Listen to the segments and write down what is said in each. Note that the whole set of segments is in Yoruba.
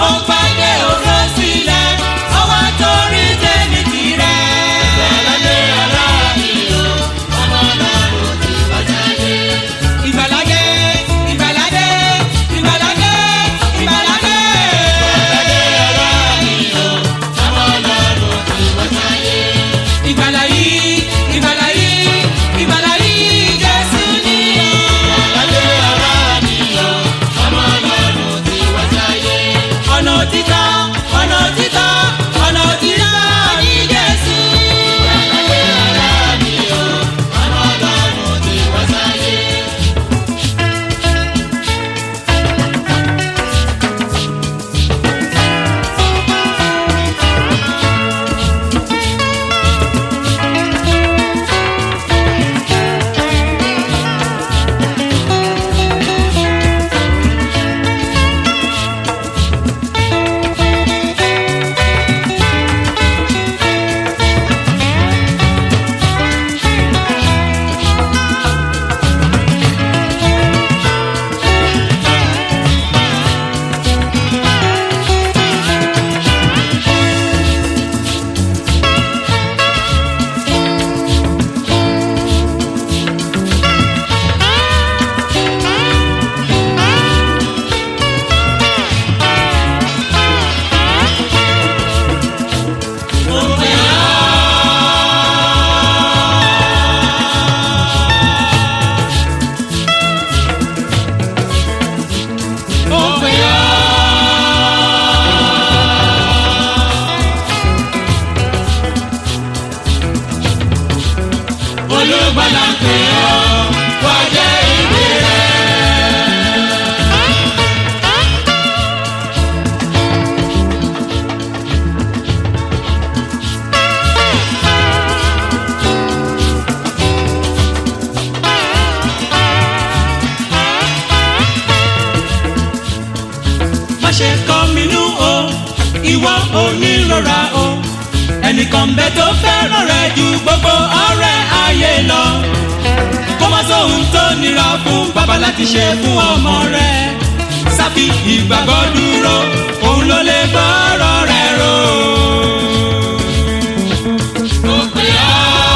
ó gbàgbé ògo sílẹ̀ ó wá torí tèmi tirẹ̀. Ìgbàlódé ara mi o, ọmọ ọlọ́run ti wá sáyé. ìgbàládé ìgbàládé ìgbàládé ìgbàládé. Ìgbàlódé ara mi o, ọmọ ọlọ́run ti wá sáyé. ìgbàlá yìí ìgbàlá yìí ìgbàlá yìí Jésù ni. Ìgbàlódé ara mi o, ọmọ ọlọ́run ti wá sáyé. ọ̀nà òtítọ́ ọ̀nà òtítọ́ ọ̀nà òtítọ́ ní Jésù. Ìgbàlódé ara mi o, ọmọ ọlọ́run ti wá sáyé. Mo pè ọ́. Mo pè ọ́. Olùgbàlà pè ọ́ wá jẹ́ ìwé rẹ̀. má ṣe kọ́ mi nú o ìwọ onírora o ẹnìkan bẹ tó fẹ́ràn rẹ ju gbogbo ọ̀rẹ́ ayé lọ kó má sóhun tó nira fún bàbá láti ṣe fún ọmọ rẹ sábì ìgbàgbọ́ dúró òun ló lè gbọ́rọ̀ rẹ rò. Mo pè ọ́.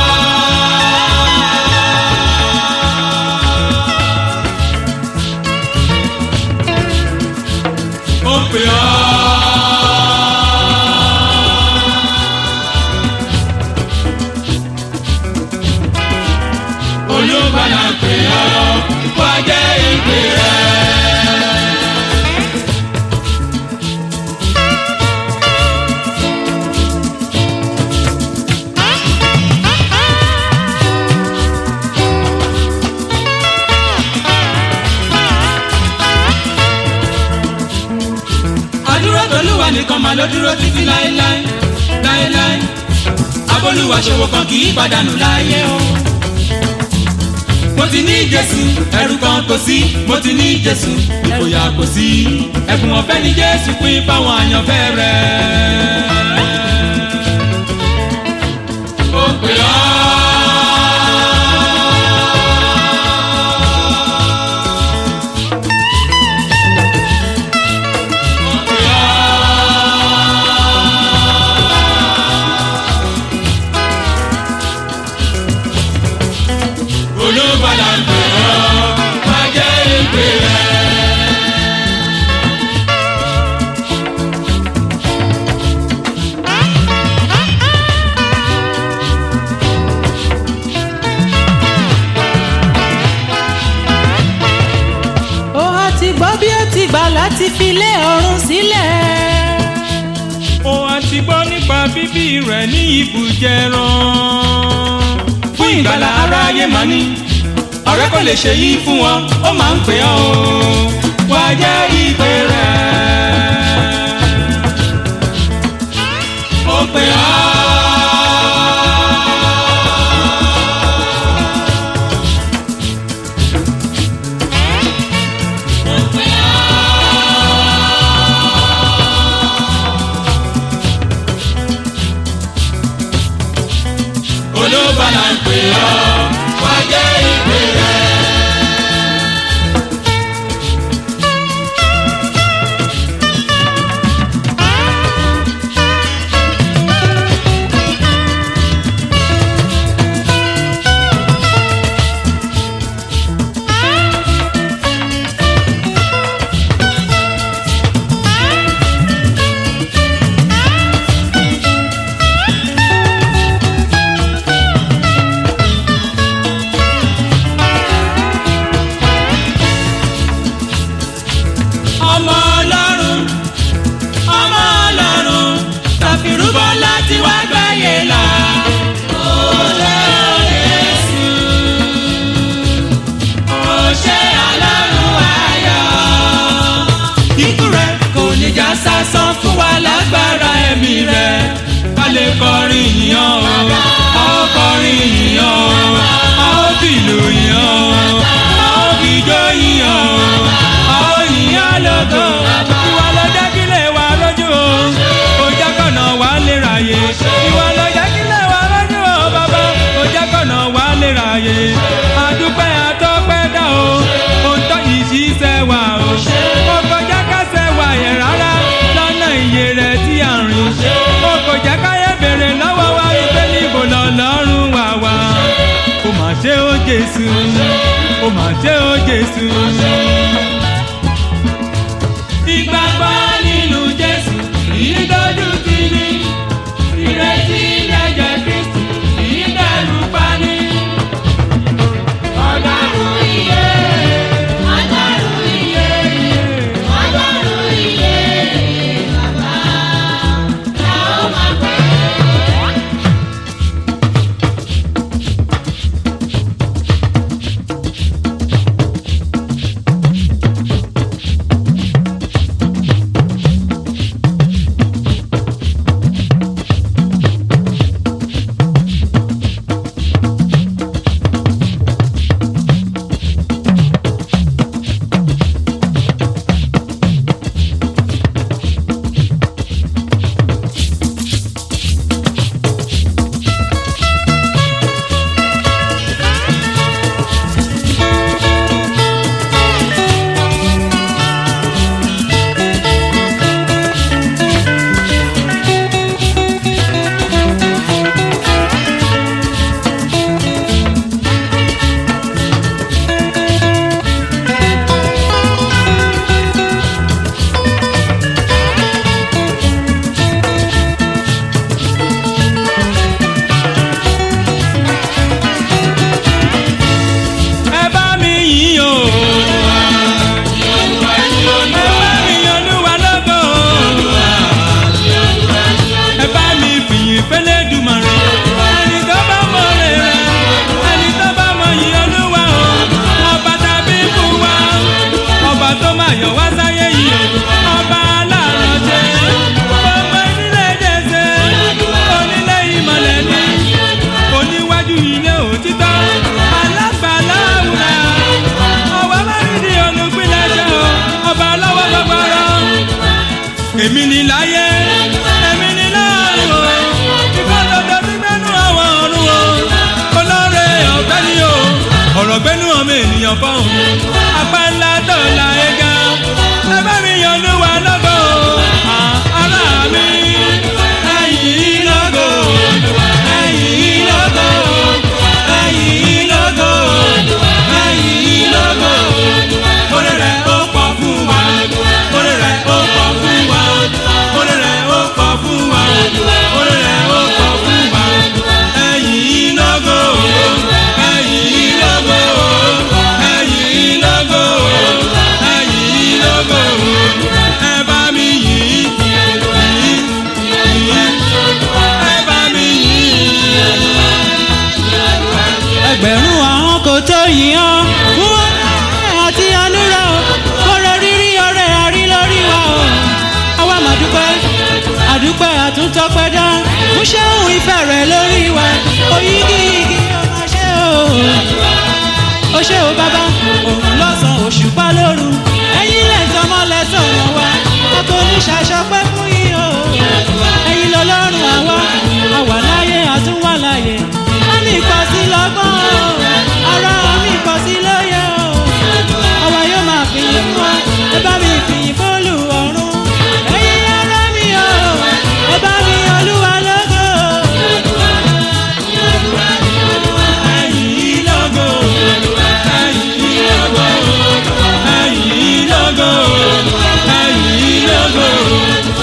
ó pè ọ́. Olùgbàlà pè ọ́ wá jẹ́ ìpè rẹ̀. àdúrà tolúwa nìkan máa ló dúró títí láéláé láéláé abólúwa ṣòwò kan kì í pàdánù láyé o. mo ti ní jésù ẹrù kan kò sí mo ti ní jésù ìfòyà kò sí ẹ̀bùn ọ̀fẹ́ ni jésù pín fáwọn àyànfẹ́ rẹ̀. ó pè ọ́. Ó pè ọ́. olùbàdà ń pè ọ́ má jẹ́ ìpè rẹ̀. ó á ti gbọ́ bí ó ti gbà láti fi lé ọ̀run sílẹ̀. ó a ti gbọ́ nípa bíbí rẹ̀ ní ibùjẹran. fún ìgbàlà aráyé máa ní ọ̀rẹ́ kò lè ṣe yìí fún wọn ó máa ń pè ọ́ o wá jẹ́ ìpè rẹ̀. ó pè ọ́. Ó pè ọ́. olóbàlà ń pè ọ́ wá jẹ́ ìpè rẹ̀. ká san fún wa lágbára ẹ̀mí rẹ̀ ká lè kọrin yìnyán o a ó kọrin yìnyán o a ó fìlù yìnyán o a ó fìjó yìnyán o a ó yìnyán lógo ìwà ló jẹ́ kí lè wà lójú o kò jẹ́ kọ̀nà wà lè ráyè ìwà ló jẹ́ kí lè wà lójú o bàbá kò jẹ́ kọ̀nà wà lè ráyè àdúpẹ́ àtọ́pẹ́ dá o ohun tó yìí ṣiṣẹ́ wà o kò kọjá kásẹ̀ wà yẹn rárá lọ́nà iye rẹ̀ tí à ń rìn kò kò jẹ́ káyé bèrè lọ́wọ́ wa wípé níbo lọ́lọ́run wà wá ó mà ṣe ó Jésù ó mà ṣe ó Jésù. ìgbàgbọ́ nínú Jésù ìdójú ti ní ìrètí lẹ́jẹ̀ Kristi ìdẹ́rù pani. Ọlọ́run iye, Ọlọ́run iye, Ọlọ́run iye, bàbá la ó máa pè é. ẹ bá mi yìn o. ẹ bá mi yìn Olúwa lógo. ẹ bá mi fìyìn f'Ẹlẹ́dùmarè. ẹni tó bá mọ rere ẹni tó bá mọ yìn Olúwa o. ọba tàbí fún wa ọba tó máa yọ wá sáyé yìí o. ọba alárànṣe ọmọ ìdílé jẹsẹ onílé ìmọ̀lẹ̀ ni oníwájú ilé òtítọ́ alágbàlá àwùrà ọwọ́ mẹ́rìndín olùpilẹ̀ṣẹ̀ o ọba lọ́wọ́ gbọgbọrọ. èmi ni láyé èmi ni láàrin o ìfọdọdọ tí gbẹnu àwọn ọ̀run o olóore ọ̀fẹ́ ni o ọ̀rọ̀ gbẹnu ọmọ ènìyàn fọ́hùn apá ńlá dọ̀la ẹ̀ga ẹ bá mi yan olúwa lọ́gọ̀ o ará mi ẹ̀yìn lọ́gọ̀ ẹ̀yìn lọ́gọ̀ ẹ̀yìn lọ́gọ̀ ẹ̀yìn lọ́gọ̀ orí rẹ̀ ó pọ̀ fún wa orí rẹ̀ ó pọ̀ fún wa orí rẹ̀ ó pọ̀ fún wa orí rẹ̀ ó pọ̀ fún wa ẹ̀yìn lọ́gọ̀ ẹ̀yìn lọ́gọ̀ ẹ̀yìn lọ́gọ̀ ẹ̀yìn lọ́gọ̀ ẹ bá mi yìn yìn yìn ẹ bá mi yìn ẹgbẹ̀rún àwọn kò tó yìn ọ́ fún ọ̀rẹ́ àti ànúrà o kọ́rọ̀ rírí ọ̀rẹ́ àrí lórí wa o àwa mà dúpẹ́ àdúpẹ́ àtúntọ́pẹ́ dá fún ṣéun ìfẹ́ rẹ̀ lórí wa oyígi igi ọmọ ṣé o ó ṣé o bàbá òun lọ́sàn òṣùpá lóru ẹ̀yin lẹ́sàn mọ́ lẹ́sàn ọ̀nà wa a kò ní ṣàṣọpẹ́ fún yín o ẹ̀yin lọ́lọ́run àwa àwa láyé àtúnwà láyé àmì ìkọsí lọ́gbọ́n o ara àmì ìkọsí lóye o àwa yóò máa fìyìn fún ọ ẹ bá mi fìyìn fólù ọ̀run ẹ̀yin ará mi o ẹ bá mi olúwa lógo ẹ̀yìn lọ́gọ̀ ẹ̀yìn lọ́gọ̀ ẹ̀yìn lọ́gọ̀ ẹ̀yìn lọ́gọ̀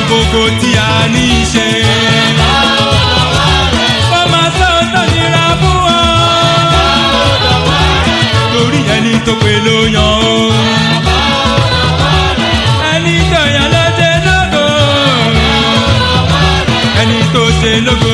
gbogbo tí a ní í ṣe. kó máa sọ tó nira fún ọ. torí ẹni tó pé ló yan o. ẹni tó yan ló ṣe lógo. ẹni tó ṣe lógo